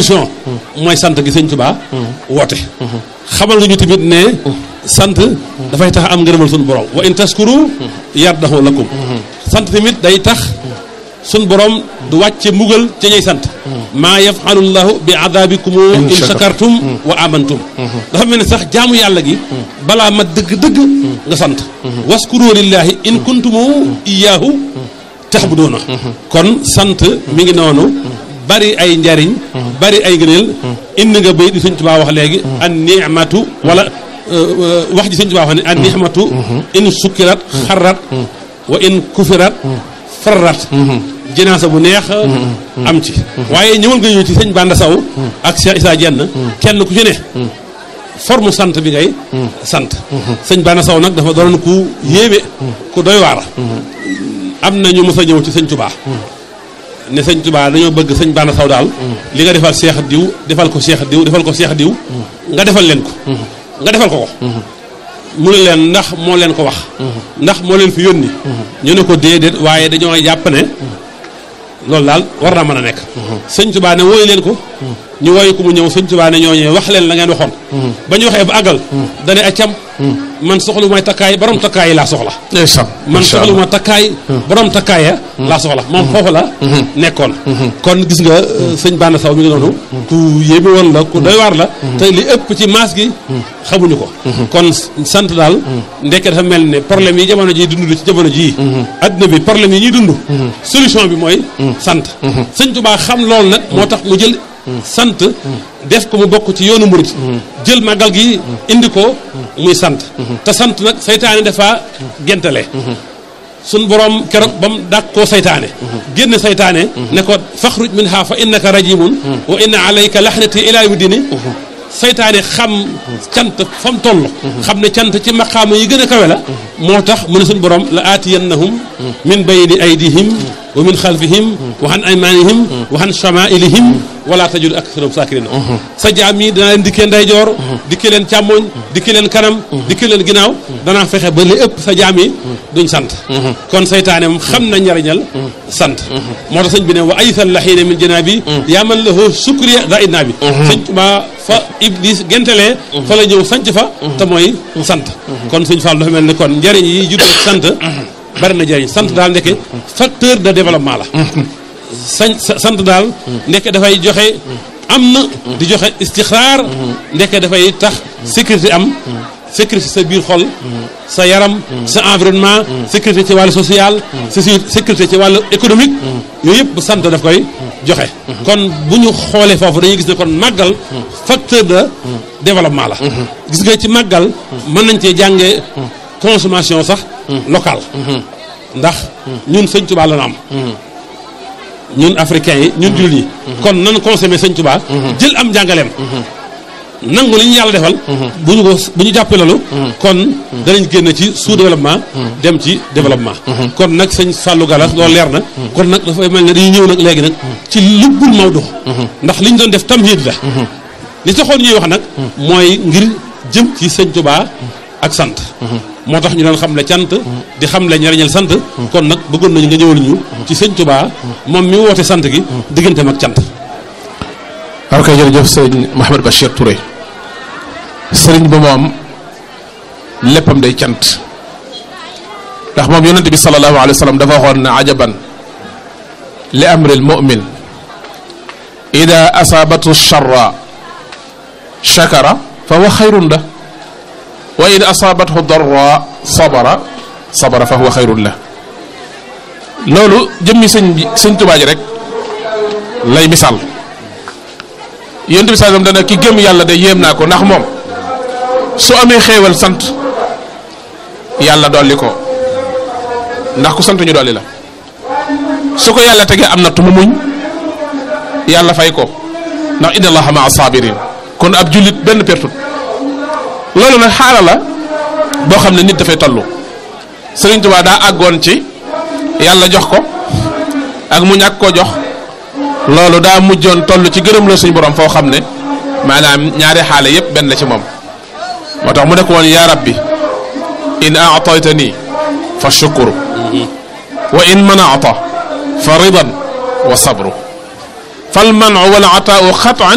solution mooy sant gi sëñ Tuubaa woote xamal nga ñu tamit ne sant dafay tax am ngërëmal suñu borom wa in taskuru yardahu lakum sant tamit day tax suñu borom du wàcce mbugal ca ñuy sant maa yafalullahu bi adabikum in shakartum wa amantum dafa mel ne sax jaamu yàlla gi balaa mat dëgg-dëgg nga sant waskuru lillahi in kuntumu iyaahu taxbudoona kon sant mi ngi noonu bari ay njariñ bari ay ngëneel indi nga bay di Sëñ Tuubaa wax léegi an nimatu wala wax ji Sëñ Tuubaa wax ne an nimatu in sukkirat xarrat wa in kufirat farrat jinaasa bu neex am ci waaye ñëwal nga ñëw ci sëñ Banda Saw ak Cheikh Issa Dieng kenn ku ci ne forme sant bi ngay sant sëñ Banda Saw nag dafa doon ku yéeme ku doy waar am na ñu mës a ñëw ci sëñ Tuubaa ne sëñ Tuubaa dañoo bëgg sëñ Banda Saw daal li nga defal Cheikh diw defal ko Cheikh diw defal ko Cheikh diw nga defal leen ko nga defal ko ko mu ne leen ndax moo leen ko wax ndax moo leen fi yónni ñu ne ko déedéet waaye dañoo jàpp ne loolu daal war naa mën a nekk sëñ Tuubaa ne wooyu leen ko ñu wooyu ko mu ñëw sëñ Tuubaa ne ñooñee wax leen la ngeen waxoon ba ñu waxee ba àggal dane accam man soxlu may takkaay borom takkaay laa soxla man soxlu ma takkaay borom takkaaya laa soxla moom foofu la nekkoon kon gis nga sëñ Banda Saw mi ngi noonu ku yéeme woon la ku doy waar la te li ëpp ci maas gi xamuñu ko kon sant daal ndekke dafa mel ne problème yi jamono ji dund ci jamono jii adduna bi problème yi ñuy dund solution bi mooy sant sëñ Tuubaa xam loolu nag moo tax mu jël sant def ko mu bokk ci yoonu murit jël màggal gi indi ko muy sant te sant nag saytaane dafa gentale suñ borom keroog ba mu dàq koo saytaane génn saytaane ne ko faxruj min ha fa innaka rajimun wa inna alayka laxnati ila yawmi dini saytaane xam cant fa mu toll xam ne cant ci maqaama yi gën a kawe la moo tax mu ne suñ borom la aatiyannahum min bayni aydihim wa min xalfihim wa an aymanihim wa an chamailihim wala tajid aktharum sakirina sa jaam yi danaa leen dikkee ndeyjoor dikkee leen càmmoñ dikkee leen kanam dikkee leen ginnaaw danaa fexe ba li ëpp sa jaam yi duñ sant kon saytaane moom xam na njariñal sant moo tax sëñ bi ne wa aysal laxiine min janaabi yaa man lahu sukriya da idnaa bi sëñ Tuubaa fa iblis gentelee fa la ñëw sanc fa te mooy sant kon sëñ Fall dafa mel ni kon njariñ yi juddoo sant bari na njariñ sant daal ndeke facteur de développement la sañ sant daal ndeke dafay joxe am na di joxe istixraar ndeke dafay tax sécurité am sécurité sa biir xol sa yaram sa environnement sécurité ci wàllu social sécurité ci wàllu économique yooyu yëpp sant daf koy joxe kon bu ñu xoolee foofu dañuy gis ne kon màggal facteur de développement la gis nga ci màggal mën nañ cee jàngee consommation sax locale ndax ñun sëñ Tuubaa la am ñun africains yi ñun jullit yi kon nan consommé sëñ Tuubaa jël am njàngaleem nangu li ñu yàlla defal bu ñu ko bu ñu jàppee loolu kon danañ génn ci sous développement dem ci développement kon nag sëñ Fallou Galas loolu leer na kon nag dafay mel ne dañuy ñëw nag léegi nag ci lubbul Maodo ndax li ñu doon def tamhiid la li taxoon ñuy wax nag mooy ngir jëm ci sëñ Tuubaa ak sant moo tax ñu doon xam le cant di xam le njariñal sant kon nag bëggoon nañu nga ñëwal ñu ci sëñ Tuubaa moom mi woote sant gi digganteem ak cant ok jërëjëf sëriñ Mouhamed Bachir Touré sëriñ ba moom léppam day cant ndax moom yonente bi sallallahu alayhi wa sallam dafa waxoon ne ajaban li amril mu'min ida asabatu charra chakara fa huwa xayrun la wa in asaabathu darra sabara sabara fa huwa xayrun la loolu jëmmi sëñ bi sëñ Tuubaa ji rek lay misaal yonent bi sallam dana ki gëm yàlla de yéem naa ko ndax moom su amee xéewal sant yàlla dolli ko ndax ku sant ñu dolli la su ko yàlla tegee am na tu mu muñ yàlla fay ko ndax inna allaha maa sabirin kon ab jullit benn pertut loolu nag xaala la boo xam ne nit dafay tollu Sëriñ Tuubaa daa àggoon ci yàlla jox ko ak mu ñàkk koo jox loolu daa mujjoon toll ci gërëm la suñu borom foo xam ne maanaam ñaari xaale yépp benn la ci moom moo tax mu nekk woon yaa rabbi in aataytani fa shukru wa in manata fa ridan wa sabru fal manu wal ataau xatan